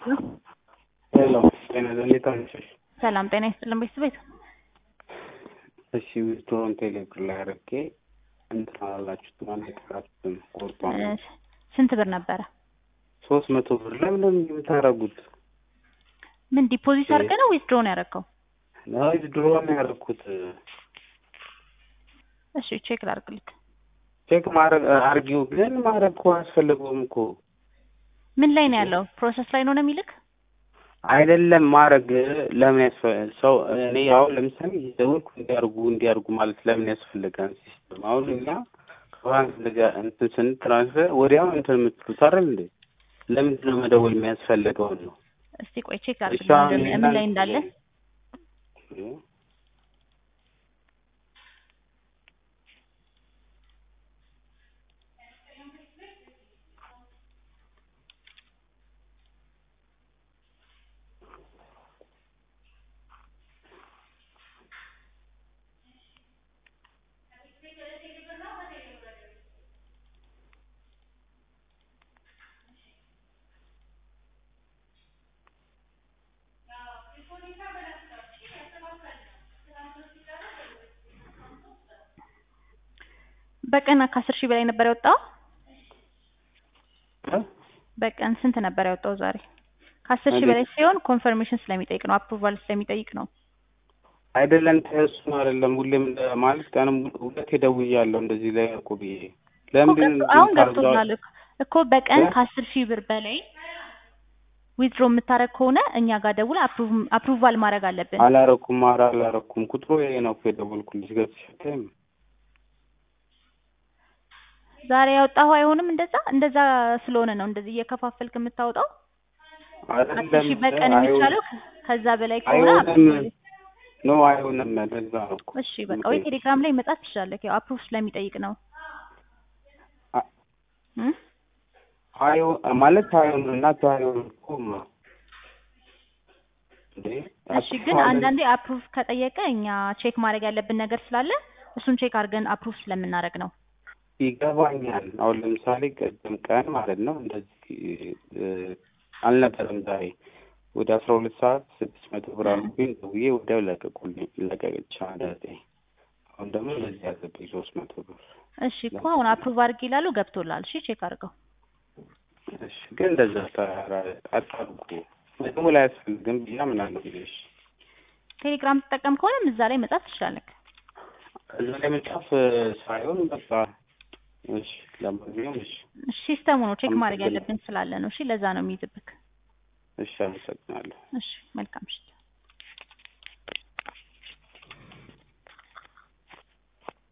ሄሎ ጤና እንዴት አመሸሽ? ሰላም ጤና ይስጥልን ቤተሰቤት። እሺ ዊዝድሮውን ቴሌብር ላይ አድርጌ እንትን አላላችሁትም አልነገራችሁትም ቆርጧል። እ ስንት ብር ነበረ? ሶስት መቶ ብር ለምን ነው የምታደርጉት? ምን ዲፖዚት አድርገህ ነው ወይስ ድሮ ነው ያደረገው? ዊዝድሮውን ያደረኩት እሺ ቼክ ላድርግልክ። ቼክ ማድረግ አርጊው ግን ማድረግ እኮ አያስፈልገውም እኮ ምን ላይ ነው ያለው? ፕሮሰስ ላይ ነው ነው የሚልክ? አይደለም ማድረግ ለምን ያስፈ ሰው እኔ አሁን ለምሳሌ እየደወልኩ እንዲያርጉ እንዲያርጉ ማለት ለምን ያስፈልጋል? ሲስተም አሁን እኛ ከባንክ እንደዚያ እንትን ስን ትራንስፈር ወዲያው እንትን የምትሉት አይደል እንዴ? ለምንድን ነው መደወል የሚያስፈልገውን ነው? እስቲ ቆይ ቼክ እሺ ላድርግልህ አሁን ምን ምን ላይ እንዳለ። በቀን ከአስር ሺህ በላይ ነበር ያወጣው? እ? በቀን ስንት ነበር ያወጣው ዛሬ? ከአስር ሺህ እንዴት? በላይ ሲሆን ኮንፈርሜሽን ስለሚጠይቅ ነው፣ አፕሩቫል ስለሚጠይቅ ነው። አይደለም ተሱን አይደለም ሁሌም እንደ- ማለት ቀንም ሁለቴ ደውያለሁ እንደዚህ ላይ እኮ ብዬ እኮ ለምንድን ገብቶ- አሁን እንትን ታርጓል? ገብቶናል እኮ እኮ በቀን እ? ከአስር ሺህ ብር በላይ ዊዝድሮ የምታደርግ ከሆነ እኛ ጋር ደውል አፕሩቫል ማድረግ አለብን። አላረኩም ኧረ አላረኩም ቁጥሩ ይሄ ነው እኮ የደወልኩልሽ ገብተሽ አታይም ዛሬ ያወጣሁ አይሆንም። እንደዛ እንደዛ ስለሆነ ነው እንደዚህ እየከፋፈልክ የምታወጣው። አስር አይደለም ሺህ በቀን አይሆንም የሚቻለው ከ- ከዛ በላይ ከሆነ አይሆንም ኖ አይሆንም ለዛ ነው እኮ እሺ በቃ ወይ ቴሌግራም ላይ መጻፍ ትችላለህ። ያው አፕሩቭ ስለሚጠይቅ ነው። አ- እም? አዮ ማለት አይሆንም እናት አይሆንም እኮ ማ እንዴ እሺ ግን አንዳንዴ አፕሩቭ ከጠየቀ እኛ ቼክ ማድረግ ያለብን ነገር ስላለ እሱን ቼክ አድርገን አፕሩቭ ስለምናደርግ ነው። ይገባኛል። አሁን ለምሳሌ ቅድም ቀን ማለት ነው እንደዚህ እ፣ አልነበረም ዛሬ ወደ አስራ ሁለት ሰዓት ስድስት መቶ ብር አልኩኝ ደውዬ ወዲያው ለቀቁልኝ ለቀቅቻ እንደዚ አሁን ደግሞ እንደዚህ ያዘብኝ ሶስት መቶ ብር እሺ እኮ አሁን አፕሩቭ አድርግ ይላሉ ገብቶላል። እሺ ቼክ አድርገው። እሺ ግን እንደዛ ታ- አታርጉ መደወል አያስፈልግም ብዬ አምናለሁ ብዬሽ ቴሌግራም ትጠቀም ከሆነም እዛ ላይ መጻፍ ትችላለህ። እዛ ላይ መጻፍ እ፣ ሳይሆን በቃ እሺ ለማንኛውም እሺ እሺ ሲስተሙ ነው ቼክ ማድረግ አመሰግናለሁ። ያለብን ስላለ ነው። እሺ ለዛ ነው የሚይዝብክ። እሺ አመሰግናለሁ እሺ መልካም ምሽት።